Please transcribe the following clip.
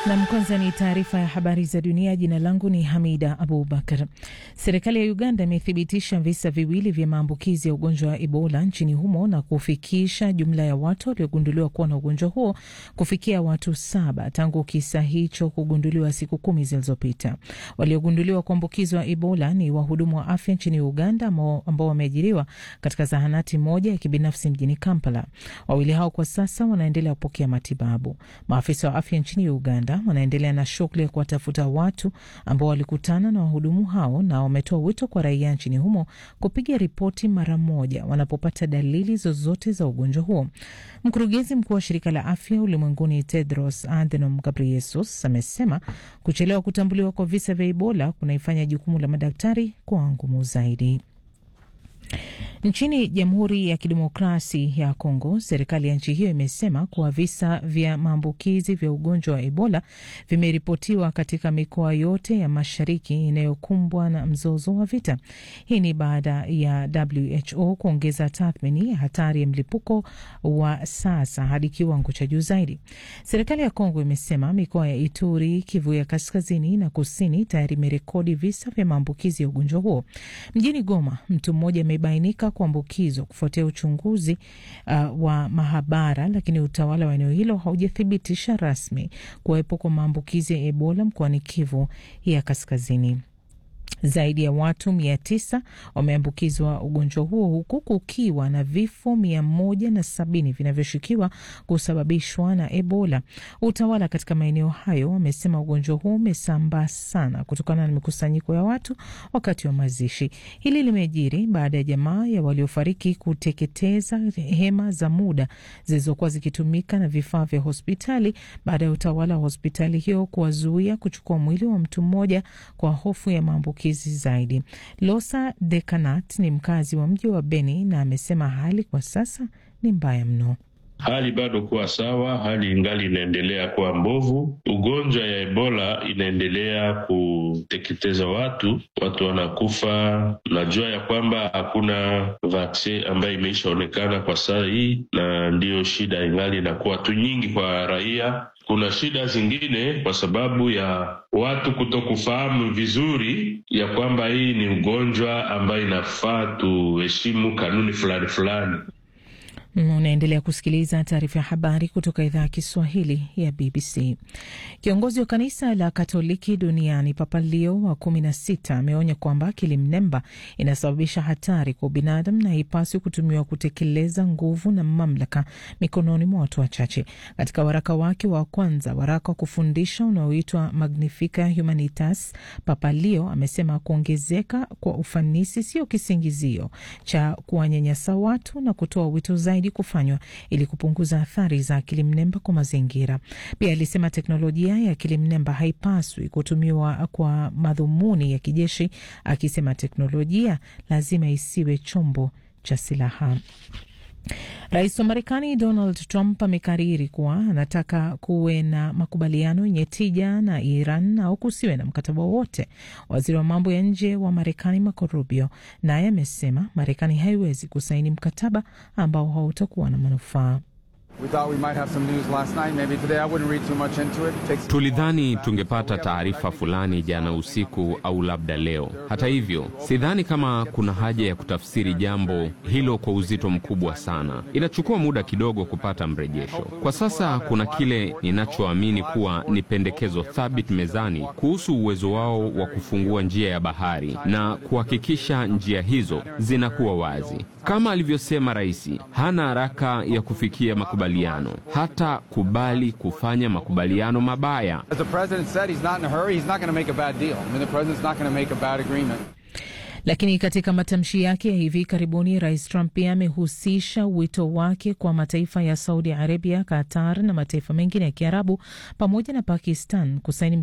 Nam, kwanza ni taarifa ya habari za dunia. Jina langu ni Hamida Abubakar. Serikali ya Uganda imethibitisha visa viwili vya maambukizi ya ugonjwa wa Ebola nchini humo na kufikisha jumla ya watu waliogunduliwa kuwa na ugonjwa huo kufikia watu saba tangu kisa hicho kugunduliwa siku kumi zilizopita. Waliogunduliwa kuambukizwa Ebola ni wahudumu wa afya nchini Uganda ambao wameajiriwa katika zahanati moja ya kibinafsi mjini Kampala. Wawili hao kwa sasa wanaendelea kupokea matibabu. Maafisa wa afya nchini Uganda wanaendelea na shughuli ya kuwatafuta watu ambao walikutana na wahudumu hao na wametoa wito kwa raia nchini humo kupiga ripoti mara moja wanapopata dalili zozote za ugonjwa huo. Mkurugenzi mkuu wa shirika la afya ulimwenguni Tedros Adhanom Ghebreyesus amesema kuchelewa kutambuliwa kwa visa vya Ebola kunaifanya jukumu la madaktari kuwa ngumu zaidi. Nchini Jamhuri ya Kidemokrasi ya Kongo, serikali ya nchi hiyo imesema kuwa visa vya maambukizi vya ugonjwa wa Ebola vimeripotiwa katika mikoa yote ya mashariki inayokumbwa na mzozo wa vita. Hii ni baada ya WHO kuongeza tathmini ya hatari ya mlipuko wa sasa hadi kiwango cha juu zaidi. Serikali ya Kongo imesema mikoa ya Ituri, Kivu ya kaskazini na kusini tayari imerekodi visa vya maambukizi ya ugonjwa huo. Mjini Goma, mtu mmoja amebainika kuambukizwa kufuatia uchunguzi uh, wa mahabara, lakini utawala wa eneo hilo haujathibitisha rasmi kuwepo kwa maambukizi ya Ebola mkoani Kivu ya kaskazini. Zaidi ya watu mia tisa wameambukizwa ugonjwa huo huku kukiwa na vifo mia moja na sabini vinavyoshukiwa kusababishwa na Ebola. Utawala katika maeneo hayo wamesema ugonjwa huo umesambaa sana kutokana na mikusanyiko ya watu wakati wa mazishi. Hili limejiri baada ya jamaa ya waliofariki kuteketeza hema za muda zilizokuwa zikitumika na vifaa vya hospitali baada ya utawala wa hospitali hiyo kuwazuia kuchukua mwili wa mtu mmoja kwa hofu ya maambukizi zaidi. Losa Dekanat ni mkazi wa mji wa Beni na amesema hali kwa sasa ni mbaya mno. Hali bado kuwa sawa, hali ingali inaendelea kuwa mbovu. Ugonjwa ya Ebola inaendelea kuteketeza watu, watu wanakufa. Najua ya kwamba hakuna vaksin ambayo imeishaonekana kwa saa hii, na ndiyo shida ingali inakuwa tu nyingi kwa raia. Kuna shida zingine kwa sababu ya watu kutokufahamu vizuri ya kwamba hii ni ugonjwa ambayo inafaa tuheshimu kanuni fulani fulani. Unaendelea kusikiliza taarifa ya habari kutoka idhaa ya Kiswahili ya BBC. Kiongozi wa kanisa la Katoliki duniani Papa Leo wa kumi na sita ameonya kwamba akili mnemba inasababisha hatari kwa ubinadamu na haipaswi kutumiwa kutekeleza nguvu na mamlaka mikononi mwa watu wachache. Katika waraka wake wa kwanza, waraka wa kufundisha unaoitwa Magnifica Humanitas, Papa Leo amesema kuongezeka kwa ufanisi sio kisingizio cha kuwanyanyasa watu na kutoa wito zaidi kufanywa ili kupunguza athari za akili mnemba kwa mazingira. Pia alisema teknolojia ya akili mnemba haipaswi kutumiwa kwa madhumuni ya kijeshi, akisema teknolojia lazima isiwe chombo cha silaha. Rais wa Marekani Donald Trump amekariri kuwa anataka kuwe na makubaliano yenye tija na Iran au kusiwe na mkataba wowote. Waziri wa mambo ya nje wa Marekani Marco Rubio naye amesema Marekani haiwezi kusaini mkataba ambao hautakuwa na manufaa. Tulidhani tungepata taarifa fulani jana usiku au labda leo. Hata hivyo, sidhani kama kuna haja ya kutafsiri jambo hilo kwa uzito mkubwa sana. Inachukua muda kidogo kupata mrejesho. Kwa sasa kuna kile ninachoamini kuwa ni pendekezo thabiti mezani kuhusu uwezo wao wa kufungua njia ya bahari na kuhakikisha njia hizo zinakuwa wazi. Kama alivyosema rais, hana haraka ya kufikia makubaliano, hata kubali kufanya makubaliano mabaya. Lakini katika matamshi yake ya hivi karibuni, rais Trump pia amehusisha wito wake kwa mataifa ya Saudi Arabia, Qatar na mataifa mengine ya Kiarabu pamoja na Pakistan kusaini